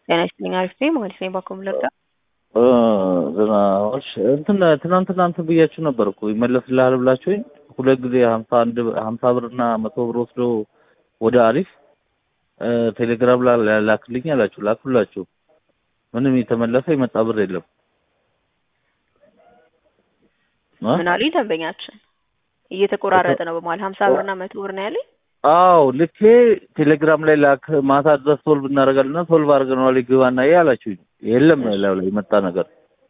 ጤና ይስጥልኝ። አሪፍ ነኝ። ማለት ነኝ ባኮ ምለጋ ዝናዎች እንትን ትናንትና እንትን ብያችሁ ነበር እኮ ይመለስልሃል ብላችሁኝ ሁለት ጊዜ ሀምሳ አንድ ሀምሳ ብር እና መቶ ብር ወስዶ ወደ አሪፍ ቴሌግራም ላይ ላክልኝ አላችሁ። ላኩላችሁ። ምንም የተመለሰ የመጣ ብር የለም። ምን አሉኝ? ደንበኛችን እየተቆራረጠ ነው በመሀል ሀምሳ ብርና መቶ ብር ነው ያለኝ። አዎ ልኬ ቴሌግራም ላይ ላክ ማታ ድረስ ሶልቭ እናደርጋለንና ሶልቭ አድርገነዋል ግባና ይሄ አላችሁኝ። የለም ላዩ ላይ የመጣ ነገር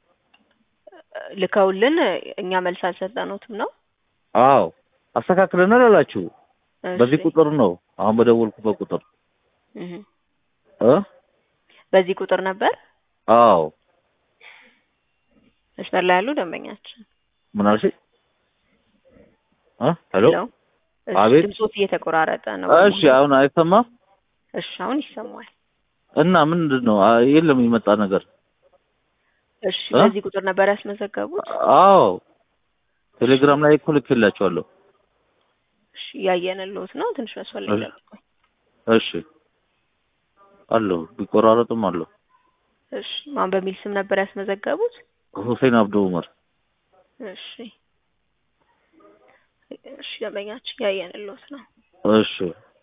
ልከውልን እኛ መልስ አልሰጠነውትም ነው። አዎ አስተካክለናል አላችሁ። እሺ። በዚህ ቁጥር ነው አሁን በደወልኩበት ቁጥር እህ እ በዚህ ቁጥር ነበር አዎ መስመር ላይ ያሉ ደንበኛችን ምን አልሽ? እ ሄሎ ሄሎ። እሺ፣ አቤት። ድምፆት እየተቆራረጠ ነው። እሺ አሁን አይሰማም እሺ፣ አሁን ይሰማል። እና ምንድን ነው አ- የለም የመጣ ነገር እሺ፣ እ? በዚህ ቁጥር ነበር ያስመዘገቡት። አዎ ቴሌግራም ላይ እኮ ልኬላችኋለሁ እሺ፣ እያየንልዎት ነው። ትንሽ መስመር ላይ እሺ። ጠብቁኝ። እሺ አለሁ ቢቆራረጥም አለሁ እሺ፣ ማን በሚል ስም ነበር ያስመዘገቡት? ሁሴን አብዱ ዑመር እሺ፣ እሺ፣ ደንበኛችን እያየንልዎት ነው። እሺ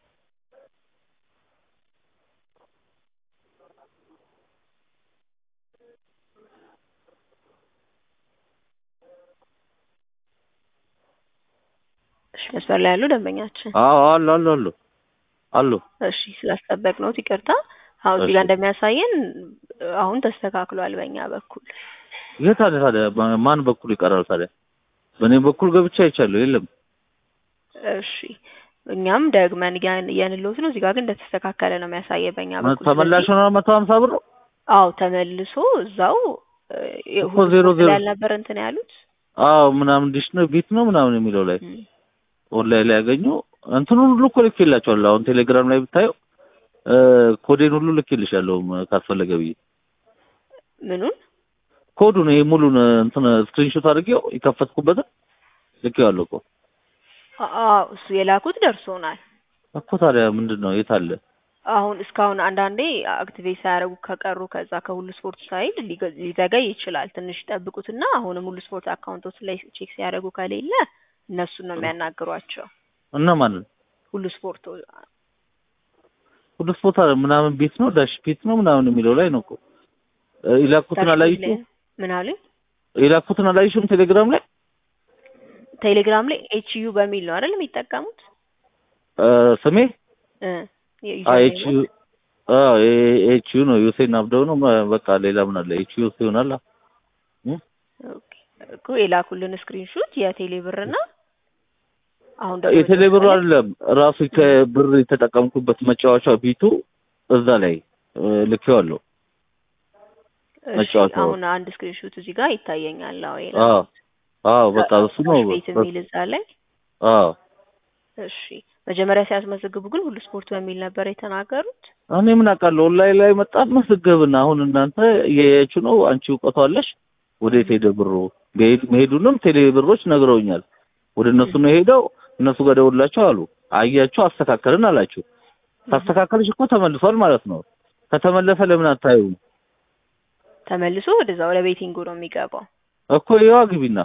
እሺ፣ መስመር ላይ ያሉ ደንበኛችን አዎ አሉ አሉ አሉ አሉ እሺ ስላስጠበቅነዎት ይቅርታ። አሁን እዚህ ጋር እሺ። እንደሚያሳየን አሁን ተስተካክሏል በእኛ በኩል። የት አለ ታዲያ በ- ማን በኩል ይቀራል ታዲያ በእኔ በኩል ገብቻ አይቻለሁ የለም እሺ እኛም ደግመን እያን- እያንልዎት ነው። እዚህ ጋር ግን እንደተስተካከለ ነው የሚያሳየ በእኛ በኩል። ተመላሽ ስለዚህ- ሆነ መቶ ሀምሳ ብር ነው አዎ ተመልሶ እዛው እ፣ እኮ ሁሉ ዜሮ ስፖርት ዜሮ ላይ ያልነበር እንትን ያሉት አዎ ምናምን ዲሽ ነው ቢት ነው ምናምን የሚለው ላይ እም፣ ኦንላይን ላይ ያገኙ እንትኑን ሁሉ እኮ ልኬላቸዋለሁ አሁን ቴሌግራም ላይ ብታየው እ፣ ኮዴን ሁሉ ልኬልሻለሁ ም- ካስፈለገ ብዬ ምኑን ኮዱን ይሄ ሙሉን እንትን ስክሪንሾት አድርጌው የከፈትኩበትን ልኬዋለሁ እኮ አዎ እሱ የላኩት ደርሶናል። እኮ ታዲያ ምንድን ነው የት አለ አሁን እስካሁን አንዳንዴ አክቲቬት ሳያደርጉ ከቀሩ ከዛ ከሁሉ ስፖርት ሳይል ሊገ- ሊዘገይ ይችላል። ትንሽ ጠብቁትና አሁንም ሁሉ ስፖርት አካውንቶች ላይ ቼክ ሲያደርጉ ከሌለ እነሱን ነው የሚያናግሯቸው። እና ማንን ሁሉ ስፖርት ሁሉ ስፖርት አለ ምናምን ቤት ነው ዳሽ ቤት ነው ምናምን የሚለው ላይ ነው እኮ እ፣ የላኩትን አላየሽም ምን አሉኝ? የላኩትን አላየሽም ቴሌግራም ላይ ቴሌግራም ላይ ኤች ዩ በሚል ነው አይደል የሚጠቀሙት? እ፣ ስሜ እ ኤች ዩ ኤች ዩ ነው ዩሴን አብደው ነው መ- በቃ ሌላ ምን አለ ኤች ዩ ይሆናል እ? ኦኬ እኮ የላኩልን ስክሪንሾት የቴሌ ብርና አሁን ደግሞ የቴሌ ብሩ አይደለም ራሱ ከብር የተጠቀምኩበት መጫወቻ ቢቱ እዛ ላይ እ፣ ልኬዋለሁ እሺ፣ መጫወቻው። አሁን አንድ ስክሪንሾት እዚህ ጋር ይታየኛል። አዎ አዎ አዎ በቃ እሱ ነው ቤት የሚል እዛ ላይ አዎ እሺ። መጀመሪያ ሲያስመዘግቡ ግን ሁሉ ስፖርት በሚል ነበር የተናገሩት። እኔ ምን አውቃለሁ ኦንላይን ላይ መጣ መስገብና አሁን እናንተ እያያችሁ ነው አንቺ እውቀቱ አለሽ ወዴት ሄደ ብሩ መሄድ- መሄዱንም ቴሌ ብሮች ነግረውኛል ወደ እነሱ ነው የሄደው እነሱ ጋር ደውላቸው አሉ አያችሁ አስተካከልን አላችሁ ታስተካከልሽ እኮ ተመልሷል ማለት ነው ከተመለሰ ለምን አታዩም ተመልሶ ወደዛ ወደ ቤቲንጉ ነው የሚገባው። እኮ ይዋ ግቢና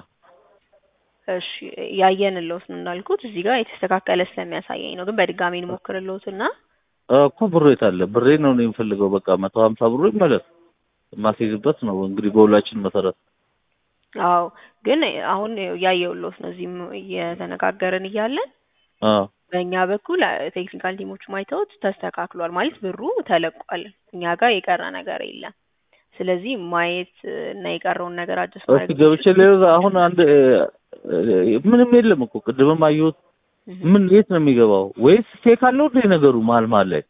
እሺ ያየንልዎት ነው እንዳልኩት እዚህ ጋር የተስተካከለ ስለሚያሳየኝ ነው። ግን በድጋሚ እንሞክርልዎትና እኮ ብሩ የት አለ ብሬ ነው እኔ የምፈልገው በቃ መቶ ሀምሳ ብሩ ይመለስ የማስይዝበት ነው እንግዲህ በሁላችን መሰረት አዎ ግን አሁን ያየውልዎት ነው እዚህም እየተነጋገርን እያለን አዎ በእኛ በኩል ቴክኒካል ቲሞቹ ማይተውት ተስተካክሏል ማለት ብሩ ተለቋል። እኛ ጋር የቀረ ነገር የለም። ስለዚህ ማየት እና የቀረውን ነገር አዲስ እስኪ ገብቼ ሌላ አሁን አንድ እ፣ እ፣ ምንም የለም እኮ ቅድምም አየሁት ምን የት ነው የሚገባው ወይስ ፌክ አለው እንደ ነገሩ መሀል መሀል ላይ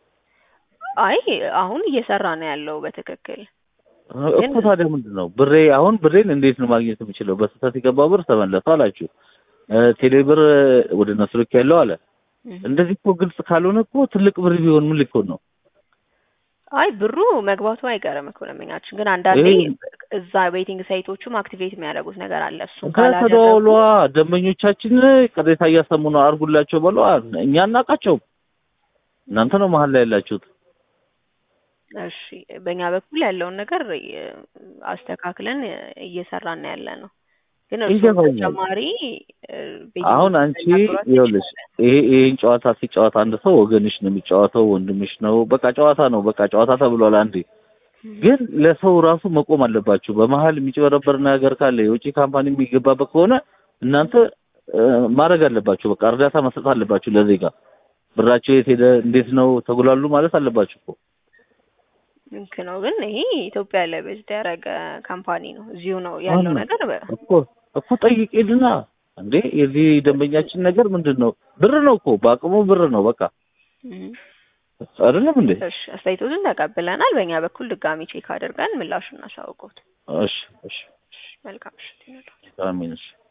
አይ አሁን እየሰራ ነው ያለው በትክክል እኮ ታዲያ ምንድን ነው ብሬ አሁን ብሬን እንዴት ነው ማግኘት የምችለው በስህተት የገባ ብር ተመለሰ አላችሁ እ፣ ቴሌ ብር ወደ እነሱ ልክ ያለው አለ እንደዚህ እኮ ግልጽ ካልሆነ እኮ ትልቅ ብር ቢሆን ምን ሊሆን ነው አይ ብሩ መግባቱ አይቀርም እኮ ለምኛችን ግን አንዳንዴ ይሄ- እዛ ቤቲንግ ሳይቶቹም አክቲቬት የሚያደርጉት ነገር አለ። እሱን ከተደዋውሏ ካላደረጉ ደንበኞቻችን ቅሬታ እያሰሙ ነው አርጉላቸው በሏ እኛ እናውቃቸውም እናንተ ነው መሀል ላይ ያላችሁት እሺ በእኛ በኩል ያለውን ነገር እ፣ አስተካክለን እ፣ እየሰራን ያለ ነው። ግን እርስዎ ይገባኛል። ተጨማሪ እ፣ ቤት አሁን አንቺ ሊያናግሯቸው ይኸውልሽ ይችላል። ይሄ ይሄን ጨዋታ ሲጫወት አንድ ሰው ወገንሽ ነው የሚጫወተው፣ ወንድምሽ ነው። በቃ ጨዋታ ነው፣ በቃ ጨዋታ ተብሏል አንዴ። ግን ለሰው ራሱ መቆም አለባችሁ። በመሀል የሚጭበረበር ነገር ካለ የውጭ ካምፓኒ የሚገባበት ከሆነ እናንተ እ፣ ማድረግ አለባችሁ። በቃ እርዳታ መስጠት አለባችሁ ለዜጋ። ብራቸው የት ሄደ፣ እንዴት ነው ተጉላሉ ማለት አለባችሁ እኮ። ልክ ነው። ግን ይሄ ኢትዮጵያ ላይ በጅት ያደረገ ካምፓኒ ነው። እዚሁ ነው ያለው አሁን ነገር በ- እኮ እኮ ጠይቄልና እንዴ የዚህ ደንበኛችን ነገር ምንድን ነው? ብር ነው እኮ በአቅሙ ብር ነው በቃ እም። አይደለም እንዴ? እሺ አስተያየቶትን ተቀብለናል። በእኛ በኩል ድጋሚ ቼክ አድርገን ምላሹን እናሳውቀውት። እሺ እሺ መልካም ምሽት ይሁንልዎት። አሜን እሺ